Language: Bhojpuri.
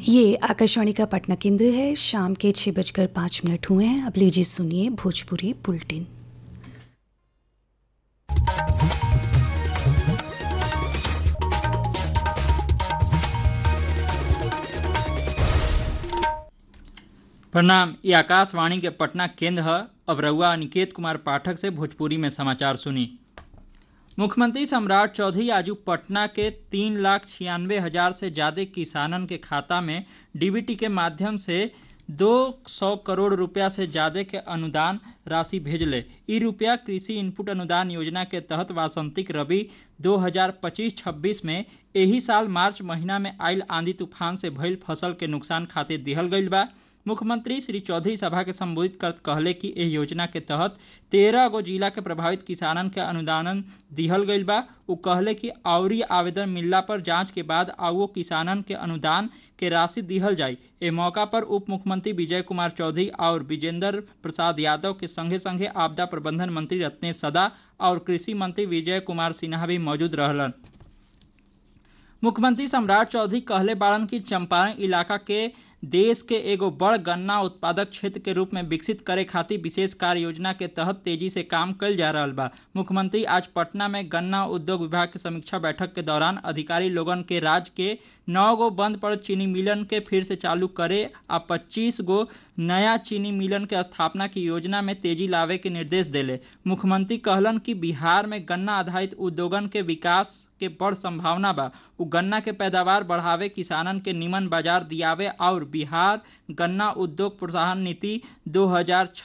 ये आकाशवाणी का पटना केंद्र है शाम के छह बजकर पांच मिनट हुए हैं अब लीजिए सुनिए भोजपुरी बुलेटिन प्रणाम ये आकाशवाणी के पटना केंद्र है अब रउआ अनिकेत कुमार पाठक से भोजपुरी में समाचार सुनी मुख्यमंत्री सम्राट चौधरी आजू पटना के तीन लाख छियानवे हजार से ज्यादा किसानन के खाता में डीबीटी के माध्यम से दो सौ करोड़ रुपया से ज्यादा के अनुदान राशि भेजले ई रुपया कृषि इनपुट अनुदान योजना के तहत वासंतिक रबी 2025-26 में एही साल मार्च महीना में आयल आंधी तूफान से भइल फसल के नुकसान खातिर दिहल गईल बा मुख्यमंत्री श्री चौधरी सभा के संबोधित कर कहले कि एह योजना के तहत तेरह गो जिला के प्रभावित किसानन के अनुदान दिहल गईल बा उ कहले कि आउरी आवेदन मिलला पर जांच के बाद आओ किसानन के अनुदान के राशि दिहल जाई ए मौका पर उप मुख्यमंत्री विजय कुमार चौधरी और विजेंद्र प्रसाद यादव के संगे संगे आपदा प्रबंधन मंत्री रत्नेश सदा और कृषि मंत्री विजय कुमार सिन्हा भी मौजूद रहलन मुख्यमंत्री सम्राट चौधरी कहले बाड़न कि चंपारण इलाका के देश के एगो बड़ गन्ना उत्पादक क्षेत्र के रूप में विकसित करे खातिर विशेष कार्य योजना के तहत तेजी से काम कल जा रहा बा मुख्यमंत्री आज पटना में गन्ना उद्योग विभाग के समीक्षा बैठक के दौरान अधिकारी लोगन के राज्य के नौ गो बंद पड़ल चीनी मिलन के फिर से चालू करे आ पच्चीस गो नया चीनी मिलन के स्थापना की योजना में तेजी लावे के निर्देश देले मुख्यमंत्री कहलन कि बिहार में गन्ना आधारित उद्योगन के विकास के बड़ संभावना बा उ गन्ना के पैदावार बढ़ावे किसानन के निमन बाजार दियावे और बिहार गन्ना उद्योग प्रोत्साहन नीति 2000